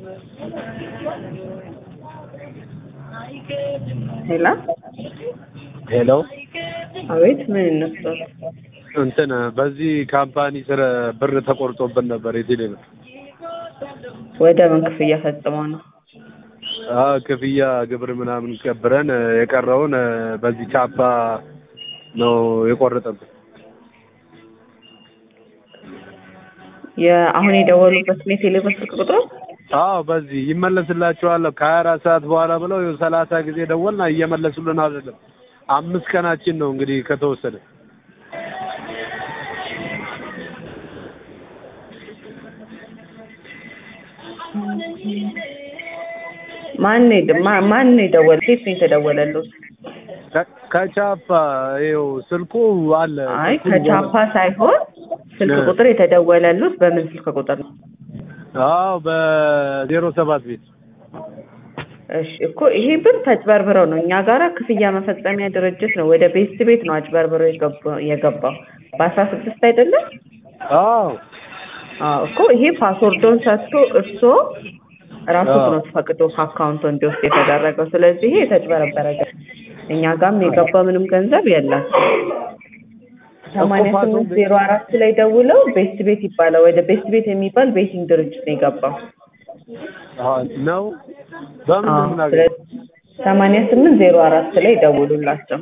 ሄላ ሄሎ አቤት ምን ይነሳል? እንትን በዚህ ካምፓኒ ስር ብር ተቆርጦብን ነበር የቴሌ ብር። ወደ ምን ክፍያ ፈጽመው ነው? አዎ ክፍያ ግብር ምናምን ቀብረን የቀረውን በዚህ ቻፓ ነው የቆረጠብን። የአሁን የደወሉበት የቴሌ ብር ስልክ ቁጥር አዎ በዚህ ይመለስላችኋል ከሀያ አራት ሰዓት በኋላ ብለው ይኸው ሰላሳ ጊዜ ደወልና እየመለሱልን አይደለም። አምስት ቀናችን ነው እንግዲህ ከተወሰደ። ማን ነው ማ- ማን ነው የደወለ? ሴት ነው የተደወለሉት? ከ- ከቻፓ ይኸው ስልኩ አለ። አይ ስልኩን ከቻፓ ሳይሆን ስልክ እ። ቁጥር የተደወለሉት በምን ስልክ ቁጥር ነው? አዎ በዜሮ ሰባት ቤት እሺ እኮ ይሄ ብር ተጭበርብረው ነው እኛ ጋራ ክፍያ መፈጸሚያ ድርጅት ነው። ወደ ቤስት ቤት ነው አጭበርብረው የገባ- የገባው በአስራ ስድስት አይደለም? አዎ አዎ እኮ ይሄ ፓስወርዶን ሰጥቶ እርሶ ራሱ አዎ። ነው ፈቅዶ ከአካውንቱ እንዲወስድ የተደረገው። ስለዚህ ይሄ የተጭበረበረ ገ- እኛ ጋርም የገባ ምንም ገንዘብ የለም። ሰማንያ ስምንት ዜሮ አራት ላይ ደውለው ቤስት ቤት ይባላል። ወደ ቤስት ቤት የሚባል ቤቲንግ ድርጅት ነው የገባው። አዎ ነው። በምን ነው አዎ የምናገኘው? ስለዚህ ሰማንያ ስምንት ዜሮ አራት ላይ ደውሉላቸው።